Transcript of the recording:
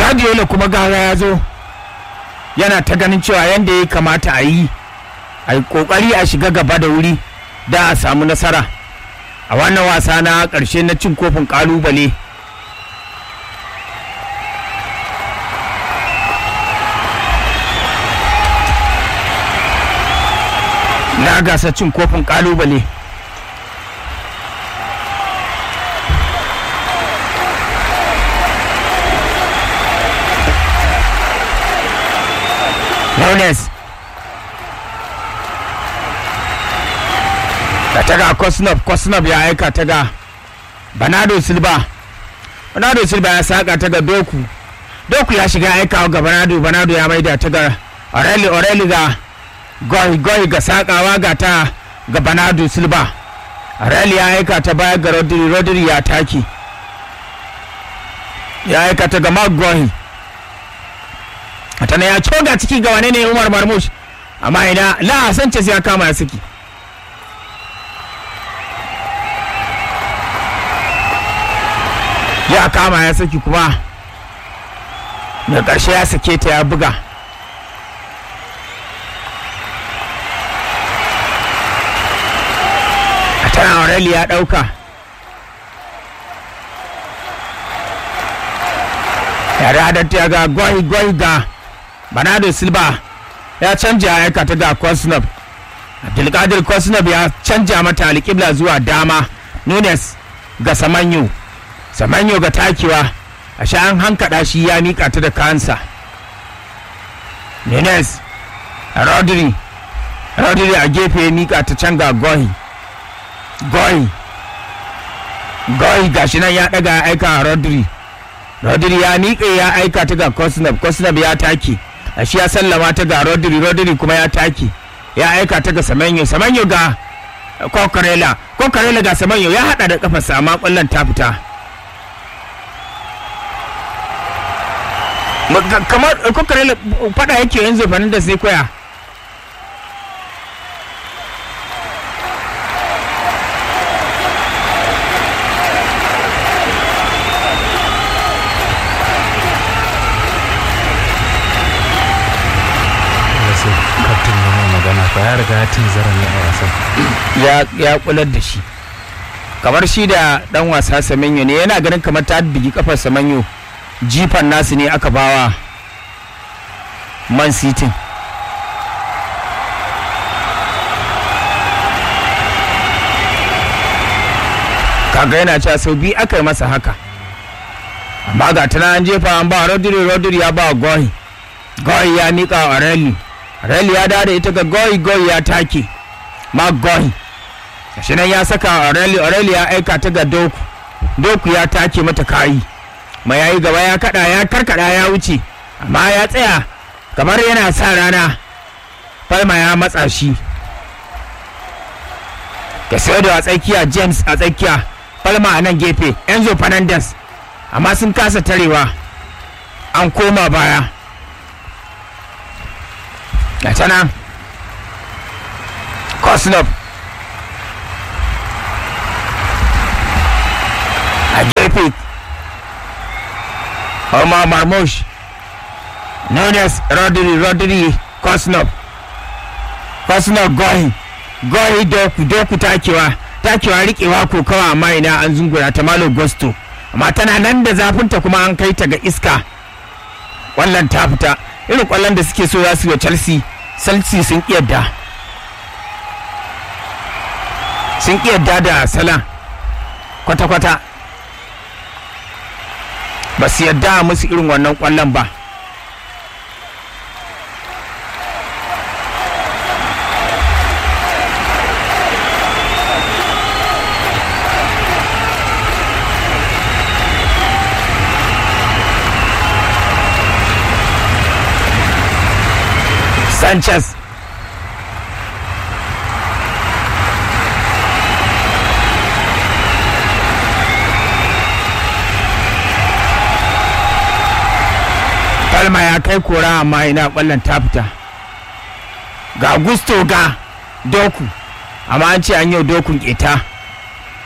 Guardiola kuma gara ya zo yana ta ganin cewa yadda ya kamata a yi a yi kokari a shiga gaba da wuri da a samu nasara a wannan wasa na ƙarshe na cin kofin ƙalubale na gasa cin kofin ƙalubale Nunes da ta ga Kosnov Kosnov ya aika ta ga Bernardo Silva Bernardo Silva ya saka ta ga Doku Doku ya shiga aikawa ga Bernardo Bernardo ya maida ta ga Oreli Oreli ga Goy Goy ga sakawa ga ta ga Bernardo Silva Oreli ya aika ta baya ga Rodri Rodri ya taki ya aika ta ga Magoy tana ya coga ciki ga wane ne Umar Marmush amma ina la Sanchez ya kama ya saki ya kama ya saki kuma da ƙarshe ya sake ta ya buga a tana Aureli ya ɗauka ya da ta ga goyi goyi ga Bernardo Silva ya canja ya aikata ga Kosnov Abdulkadir Kosnov ya canja mata alƙibla zuwa dama Nunes ga Samanyo Samanyo ga takewa a sha an hankaɗa shi ya miƙa ta da kansa Nunes Rodri Rodri a gefe ya miƙa ta can ga Goyi Goyi Goyi gashi nan ya ɗaga ya aika a Rodri Rodri ya miƙe ya aika ta ga Kosnov Kosnov ya take shi ya sallama ta ga Rodri Rodri kuma ya take ya aika ta ga Semenyo Semenyo ga Kokarela Kokarela ga Semenyo ya hada da kafarsa amma kwallon ta fita kamar Kokarela fada yake yanzu Fernandes sai koya kaftin ya mai magana fa ya riga ya tunzara ne a wasan ya kular da shi kamar shi da dan wasa Semenyo ne yana ganin kamar ta bigi kafar Semenyo jifan nasu ne aka bawa Man City kaga yana cewa sau biyu aka yi masa haka amma ga tana an jefa an ba Rodri Rodri ya ba Goyi Goyi ya miƙa wa Rally Rally ya dawo da ita ga Goyi Goyi ya take ma Goyi shi nan ya saka Aureli Aureli ya aika ta ga Doku Doku ya take mata kayi mai yayi gaba ya kada ya karkada ya wuce amma ya tsaya kamar yana sa rana Palma ya matsa shi Casedo a tsakiya James a tsakiya Palma a nan gefe Enzo Fernandez amma sun kasa tarewa an koma baya ga ta nan Kosnov a gefe Omar Marmoush Nunes Rodri Rodri Kosnov Kosnov Gohi Gohi Doku Doku takewa takewa rikewa ko kawa amma ina an zungura ta Malo Gusto amma tana nan da zafinta kuma an kai ta ga iska kwallon ta fita irin kwallon da suke so za su yi Chelsea Chelsea sun kiyarda sun kiyarda da Salah kwata-kwata ba su yadda musu irin wannan kwallon ba sanchez Palma ya kai kora amma ina kwallon ta fita ga gusto ga doku amma an ce an yau dokun keta